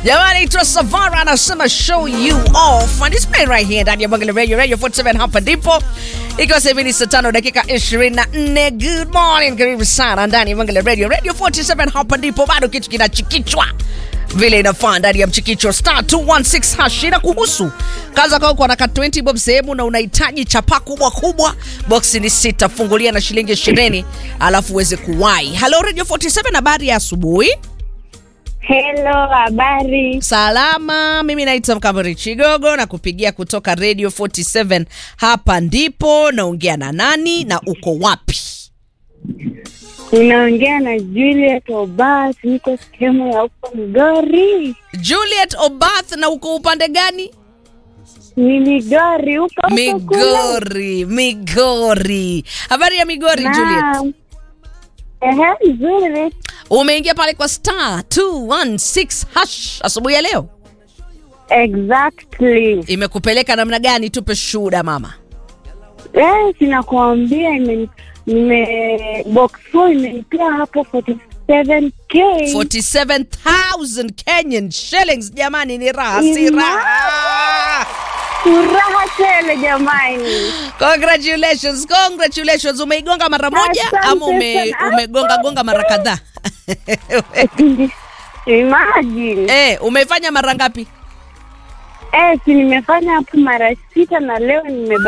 Jamani, itwa Savara anasema show you off and it's playing right here ndani ya Bonge la Radio Radio 47 hapa ndipo ikiwa sasa hivi ni saa tano dakika 24. Good morning, karibu sana ndani ya Bonge la Radio Radio 47 hapa ndipo, bado kitu kinachikichwa vile inafaa ndani ya mchikicho star 216 hash ina kuhusu kaza kwa kwa naka 20 bob sehemu na unahitaji chapa kubwa kubwa, boksi ni sita, fungulia na shilingi 20 alafu uweze kuwai. Hello Radio 47, habari ya asubuhi. Hello, habari. Salama, mimi naitwa Mkamari Chigogo na kupigia kutoka Radio 47. Hapa ndipo naongea na nani na uko wapi? Unaongea na Juliet Obas, niko sehemu ya huko Migori. Juliet Obath, na uko upande gani? Ni Migori huko huko kule. Migori, Migori. Habari ya Migori, Juliet? Naam. Ehe, nzuri. Umeingia pale kwa star 216 hash asubuhi ya leo, Exactly. imekupeleka namna gani? Tupe shuhuda mama. Eh, sinakuambia ime nime box 4 imenipia hapo 47k. 47000 Kenyan shillings jamani, ni raha si Ima- raha? Furaha tele jamani. Congratulations, congratulations. Umeigonga mara moja Asante ama ume, sana. umegonga gonga mara kadhaa? Imagine. Eh, umefanya mara ngapi? Eh, si nimefanya hapo mara sita na leo nime